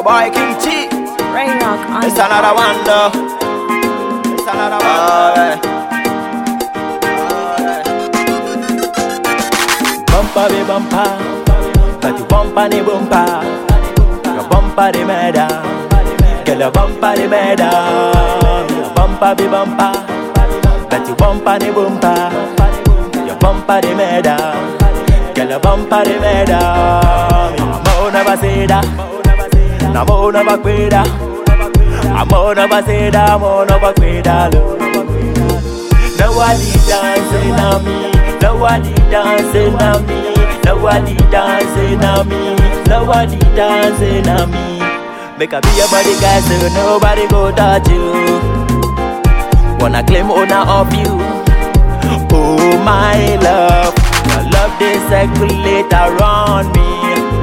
boy King T. Rain Rock on It's another one though. It's another one. Alright. Bumper be bumper, but you bumper the bumper. Your bumper the murder, girl your bumper the murder. Your bumper be bumper, but you bumper the bumper. Your bumper the murder, girl your bumper the murder. Mo never say that, na mo never quit that. I'm on a baseda, I'm on a bakweda Nobody dancing on me, nobody dancing on me, nobody dancing on me, nobody dancing on me. Make a be your body guy so nobody go touch you. Wanna claim owner of you. Oh my love, your love they circulate around me.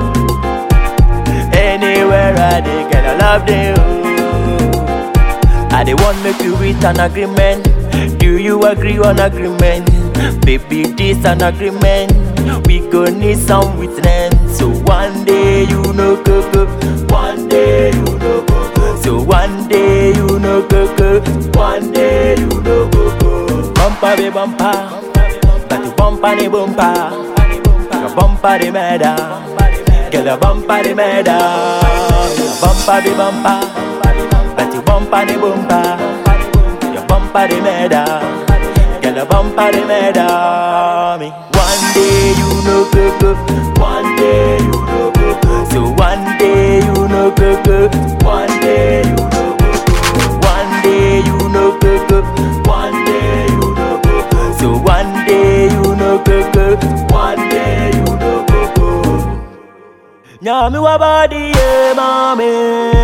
Anywhere I dey get a love they I dey want make you reach an agreement. Do you agree on agreement? Baby, this an agreement. We go need some witness. So one day you know go go. One day you know go go. So one day you know go go. One day you know go go. Bumper be bumper, but you bumper the bumper. Your bumper the murder. Girl, your bumper the murder. Your bumper be bumper. But you bumper the bumper Your bumper the murder Girl, your bumper the murder me One day you know go go One day you know go go So one day you know go go One day you know go go One day you know go go One day you know go go So one day you know go go One day you know go go Nyami wa body yeah mommy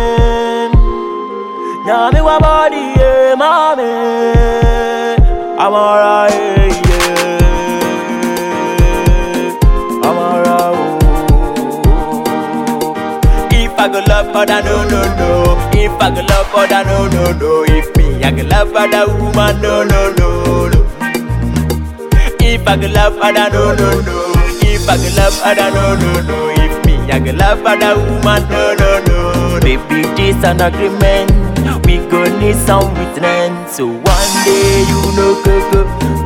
Nyami wa body, yeah, mommy. I'm alright, yeah. I'm alright. oh. If I go love other, no, no, no. If I go love other, no, no, no. If me, I go love other woman, no, no, no, no. If I go love other, no, no, no. If I go love other, no, no, no. If me, I go love other woman, no, no, no. Baby, this an agreement. We go need some witness. So one day you know go go.